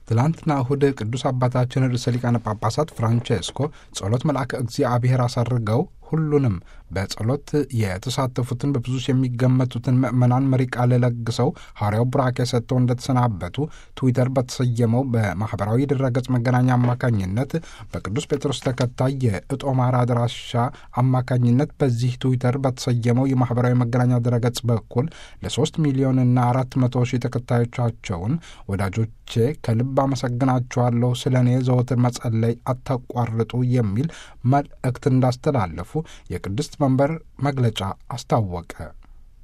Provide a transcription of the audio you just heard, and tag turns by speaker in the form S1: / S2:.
S1: ትላንትና እሁድ ቅዱስ አባታችን ርዕሰ ሊቃነ ጳጳሳት ፍራንቼስኮ ጸሎት መልአከ እግዚአብሔር አሳርገው ሁሉንም በጸሎት የተሳተፉትን በብዙ የሚገመቱትን ምዕመናን መሪ ቃል ለግሰው ሐዋርያው ቡራኬ ሰጥተው እንደተሰናበቱ ትዊተር በተሰየመው በማኅበራዊ ድረገጽ መገናኛ አማካኝነት በቅዱስ ጴጥሮስ ተከታይ የእጦማር አድራሻ አማካኝነት በዚህ ትዊተር በተሰየመው የማኅበራዊ መገናኛ ድረገጽ በኩል ለሶስት ሚሊዮንና አራት መቶ ሺህ ተከታዮቻቸውን ወዳጆቼ ከልብ አመሰግናችኋለሁ፣ ስለ እኔ ዘወትር መጸለይ አታቋርጡ የሚል መልእክት እንዳስተላለፉ የቅድስት መንበር መግለጫ አስታወቀ።